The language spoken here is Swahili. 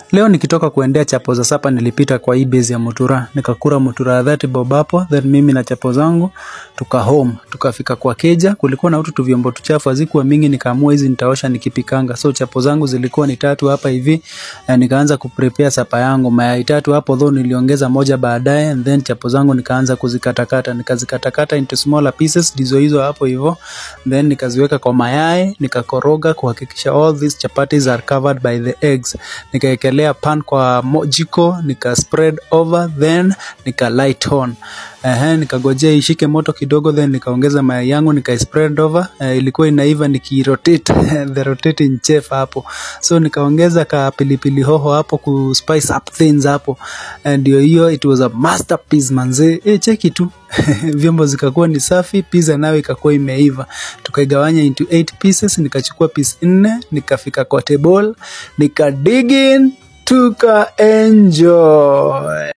Leo nikitoka kuendea chapo za sapa nilipita kwa hii base ya Mutura, nikakura Mutura ya 30 bob hapo, then mimi na chapo zangu tuka home, tukafika kwa keja, kulikuwa na utu tu vyombo tuchafu hazikuwa mingi, nikaamua hizi nitaosha nikipikanga. So chapo zangu zilikuwa ni tatu hapa hivi, na nikaanza kuprepare sapa yangu, mayai tatu hapo though niliongeza moja baadaye, and then chapo zangu nikaanza kuzikatakata, nikazikatakata into smaller pieces, ndizo hizo hapo hivyo, then nikaziweka kwa mayai, nikakoroga kuhakikisha all these chapatis are covered by the eggs, nikaekelea pan kwa mo- jiko nika spread over then nika light on Ehe, nikagojea ishike moto kidogo then nikaongeza mayai yangu nika spread over eh, ilikuwa inaiva nikirotate the rotating chef hapo so nikaongeza ka pilipili hoho hapo ku spice up things hapo Eh, ndio hiyo it was a masterpiece manze eh, cheki tu vyombo zikakuwa ni safi pizza nayo ikakuwa imeiva tukaigawanya into 8 pieces nikachukua piece nne nikafika kwa table nika dig in tuka enjoy